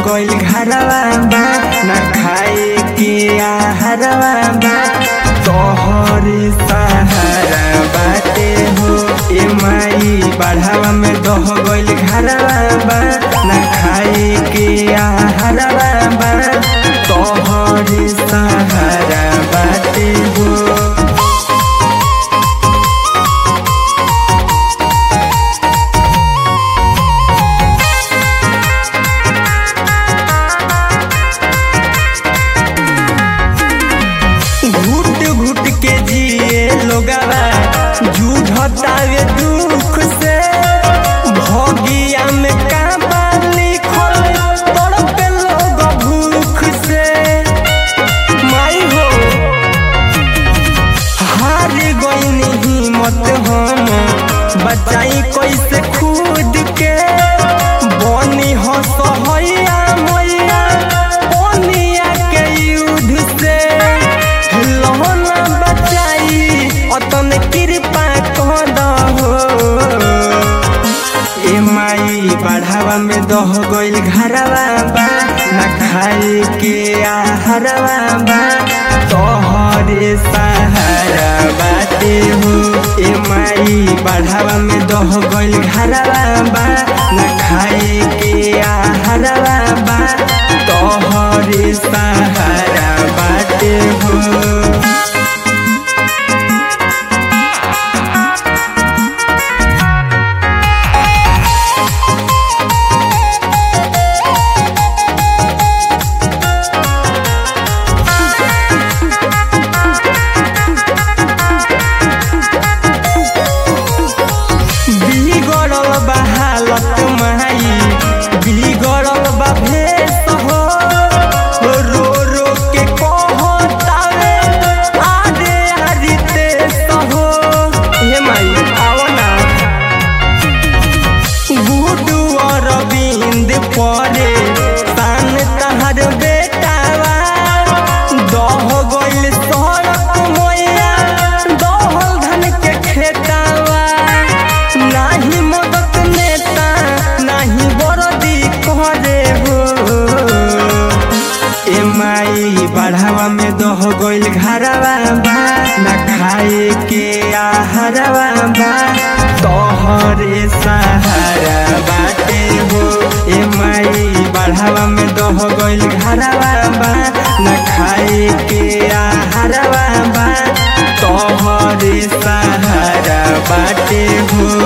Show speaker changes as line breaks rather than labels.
गइल घरवा बा ना खाए के आहारवा बा तोहरे सहारा बाटे हो ए माई बढ़ावा में दह गइल घरवा बा ना खाए के आहारवा बा तोहरे सहारा बाटे हो घुट घुट के जिए लोगवा जूझतावे दुख से भोगिया में काबा लिखल तड़पे लोग भूख से माई हो हार गईनी हिम्मत हम बचाई कैसे खुद के बनी हो सहैया मैया बनिया के युद्ध से लहना बचाई अतन कृपा कर दहो ए माई बढ़ावा में दह गइल घरवा बा ना खाए के आहारवा बा तोहरे सहारा बाटे हो ए माई बढ़ावा में दह गइल घरवा बा ना खाए के आहारवा बा तोहरे सहारा बाटे हो बिगड़ल बा हालत माई बिगड़ल बा भेष हो रो रो के कहतावे आरे आरी देश हो हे माई आओ ना गुडू अरविंद परे तान तहर बेटावा दह गइल सड़क मैया दहल धन के खेतावा नाही मदद नेता नाही बरदी करे हो ए माई बढ़ावा में दह गइल घरवा बा ना खाए के आहारवा बा तोहरे सहारा बाटे हो ए माई बढ़ावा में दह गइल घरवा बा ना खाए के आहारवा बा तोहरे सहारा बाटे हो